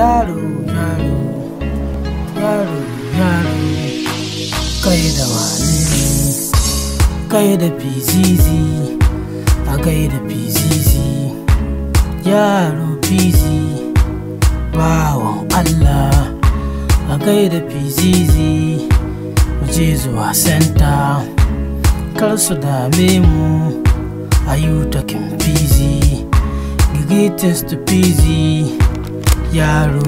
yaro yaro yaro yaro kai da wane ne kai da fizizi a kai da fizizi yaro fizi bawan allah a kai da fizizi mu je zuwa senta kar su dame mu a yi takin fizi greetings to fizi yaro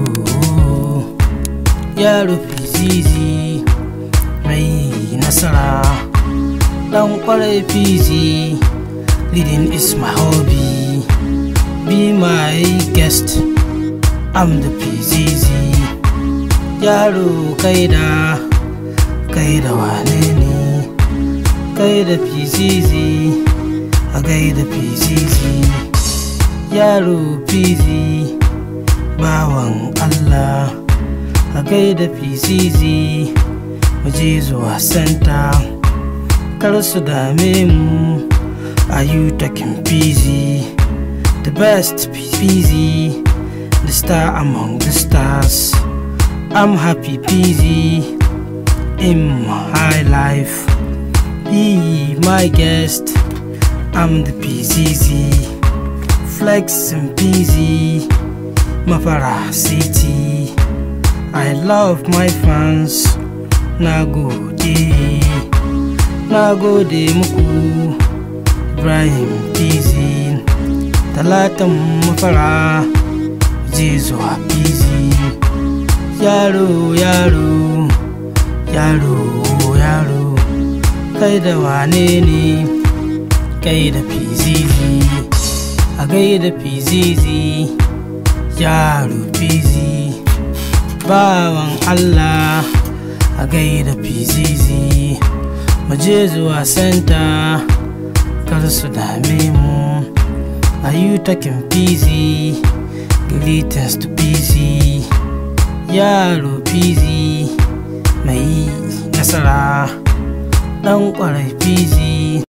yaro fizizi mai nasara dan kwarai fizi leading is my hobby be my guest i'm the fizizi yaro kai da kai da wane ne kai da fizizi a gai da fizizi yaro fizi bawan allah a gai da fizizi mu je zuwa santa kar su dame mu a yi takin fizi the best fizi the star among the stars i'm happy fizi in my life be my guest i'm the pzz flex and pz mafara city i love my fans na gode na gode muku ibrahim pz talatan mafara je zuwa pz yaro yaro yaro yaro kai da wane ne kai da fizizi a gai da fizizi yaro fizi bawan allah a gai da fizizi je zuwa santa kar su dame mu a yi takin fizi greetings to fizi yaro fizi mai nasara ɗan ƙwarai fizi